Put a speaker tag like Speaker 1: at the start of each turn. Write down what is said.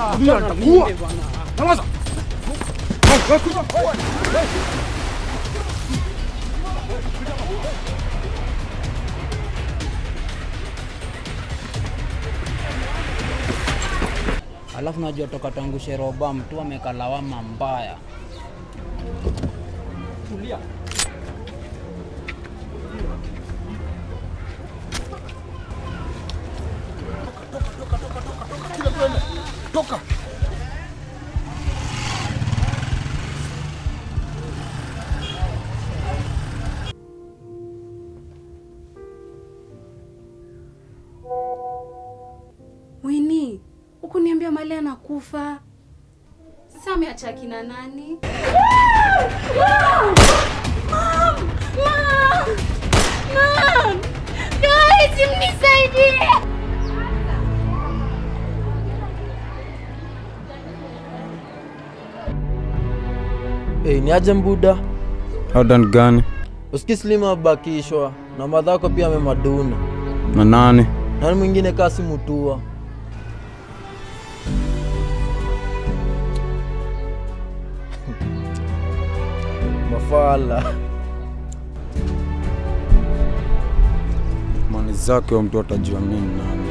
Speaker 1: Tulia, nitakuua. Nyamaza. Wewe, wewe, kuja. Wewe.
Speaker 2: Alafu najua toka tangu Sheroba mtu ameka lawama mbaya.
Speaker 1: Tulia. Toka.
Speaker 3: Wini, hukuniambia mali anakufa. Sasa ameacha akina nani? Guys, mnisaidie!
Speaker 4: Hey, ni aje mbuda
Speaker 5: Adan gani
Speaker 4: usiki slima abakishwa na madhako pia amemaduna
Speaker 5: na nani?
Speaker 4: nani mwingine kasi mutua mafala
Speaker 5: Mani zake wa mtu atajua nini nani?